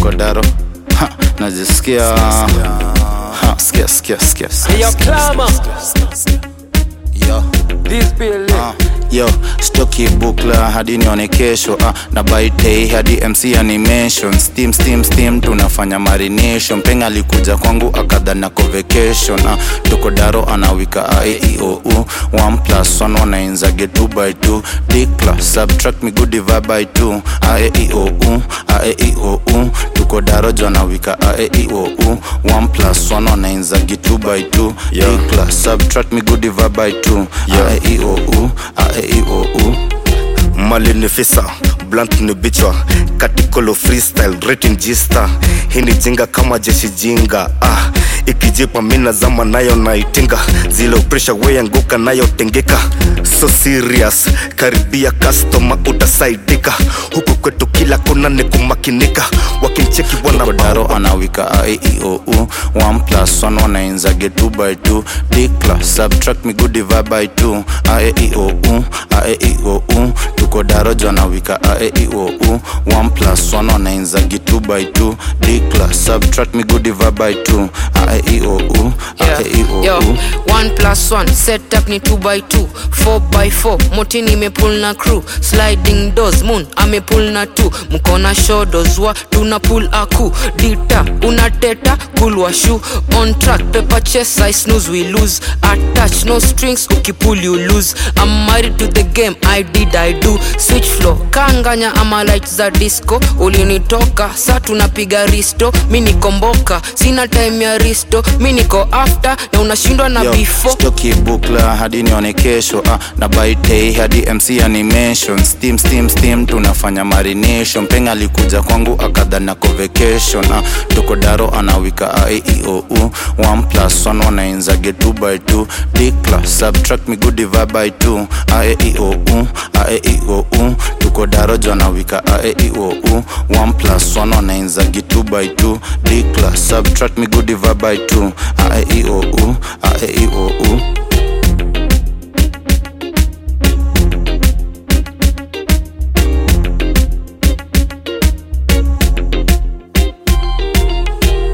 tuko daro ha, najisikia ha, sikia sikia sikia Hey, yo, clamor. yo This building. Ah, yo stoki bukla hadi nione kesho ah, na baitei hadi mc animation steam steam steam tunafanya marination penga alikuja kwangu akadhana ko vacation ah, tuko daro anawika aeiou 1 plus 1 wanainzage 2 by 2 dikla subtract me good divide by 2 aeiou aeiou tuko daro jo anawika aeiou 1 plus 1 wanainzage 2 by 2 dikla subtract me good divide by 2 aeiou aeiou mali ni fisa blunt ni bichwa katikolo freestyle rating gista hii ni jinga kama jeshi jinga ah ikijipa mina zama nayo naitinga zile presha weyanguka nayo tengeka so serious karibia customer utasaidika huku kwetu kila kona ni kumakinika wakincheki wana daro anawika aeiou 1 plus 1 wanainzage 2 by 2 dikla subtract me good divide by 2 aeiou aeiou tuko daro jo anawika aeiou 1 plus 1 wanainzage 2 by 2 dikla subtract me good divide by 2 aeiou Yeah. Yo, aeiou one plus one setup ni 2 by 2 4 by 4 motini imepul na crew sliding doors moon amepull na 2 mkona shodos wa tuna pull aku dita unateta kulwa shu on track paper chess i snooze we lose attach no strings ukipull you lose i'm married to the game i did i do switch flow kanganya ama light za disco ulinitoka sa tunapiga risto mi nikomboka sina time ya risto mi niko after na unashindwa na Yo, before stoki bukla hadi nione kesho ah, na baitei hadi mc animation steam steam steam tunafanya marination penga alikuja kwangu akadhana ko vacation ah, tuko daro anawika aeiou 1 plus 1 wanainzage 2 by 2 dikla subtract me good divide by 2 aeiou aeiou tuko daro jo anawika aeiou 1 plus 1 wanainzage 2 by 2 dikla subtract me good divide by 2 aeiou aeiou